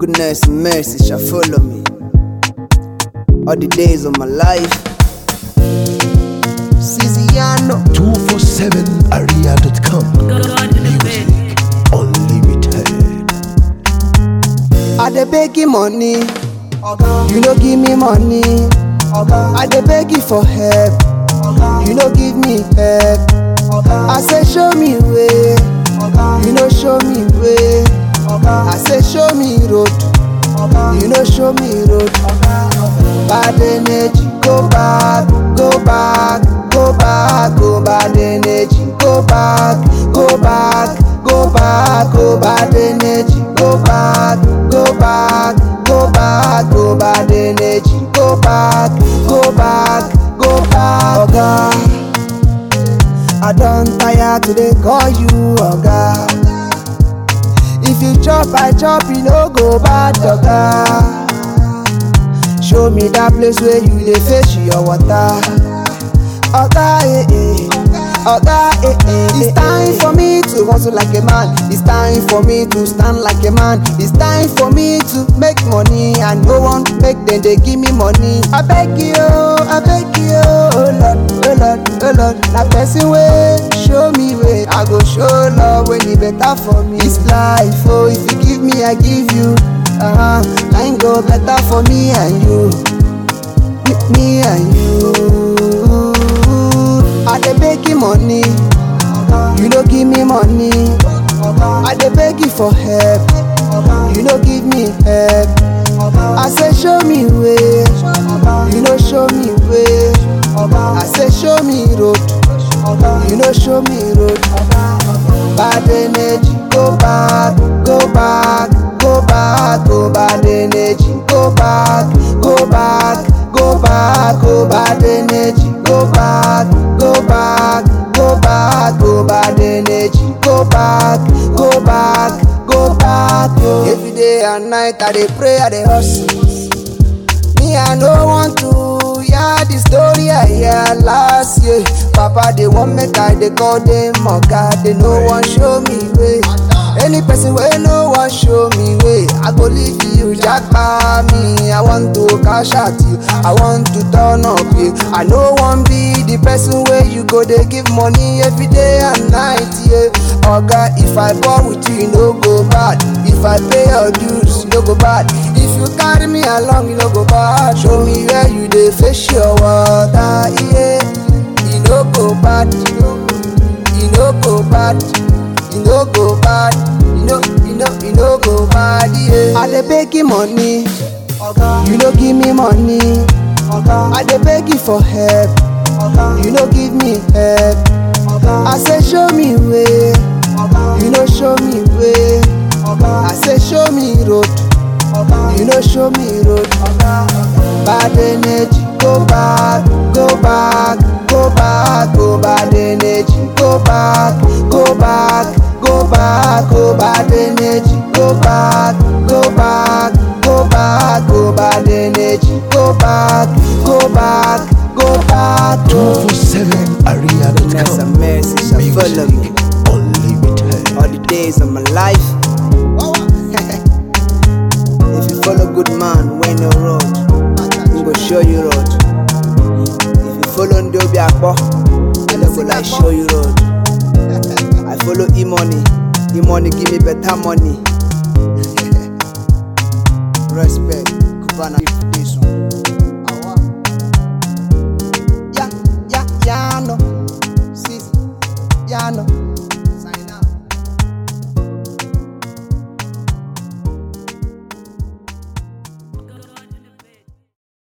Goodness and mercy shall follow me all the days of my life. Ciziano. 247area.com Music Unlimited I dey beg you money, you no give me money. I dey beg you for help, you no give me help. I say show me way, you no show me way. I say show me road, you no show me road. Bad energy, go back, go back, go back, go bad energy, go back, go back, go back, go bad energy, go back, go back, go back, go bad energy, go back, go back, go back. Oga, I don tire to dey call you oga. If you chop, I chop, you no go bad oga. Show me that place where you dey fetch your water. Oga, eh, eh. Oga, eh, eh. It's time for me to hustle like a man. It's time for me to stand like a man. It's time for me to make money. And no one make them they give me money. I beg you, I beg you, oh Lord, oh Lord, oh Lord. Na person way show me way. I go show love when it better for me. It's life, oh if you give me, I give you. Uh huh. Mine go better for me and you. Me, me and you. I dey beg you money, you no give me money. I dey beg you for help, you no give me help. I say show me way, you no show me way. I say show me road, you no show me road. Bad energy, go back, go back, go back, go bad energy, go back, go back, go back, go bad energy, go back, go back, go back, go bad energy, go back, go back, go back. Oh. Every day and night I dey pray, I dey hustle. Me I no want to hear the story I hear last year. Papa they want make I dey call them oga, they no wan show me way. Any person wey no wan show me way, I go leave you japa me. I want to cash out you, I want to turn up you. I no wan be the person wey you go dey give money every day and night. Yeah, oga if I ball with you, you no go bad. If I pay your dues, you no go bad. If you carry me along, you no go bad. Show me where you dey fish your water. Yeah, you no go bad. You no go bad. You no go bad. You no, you no, you no go bad. Yeah. I dey beg you money. You no give me money. I dey beg you for help. You no give me help. I say show me way. You no show me way. I say show me road. You no show me road. Bad energy, go back, go back, go back, go bad energy, go back, go back, go back, go bad energy, go back, go back, go back, go bad energy, go back, go back, go back. Oh. 247area.com Goodness and mercy shall follow me Music Unlimited all the days of my life. if you follow good man, when no road, he go show you road. If you follow Ndobi Akpo, he no go like show you road. I follow E-money, E-money give me better money. Respect, Kubana, this one.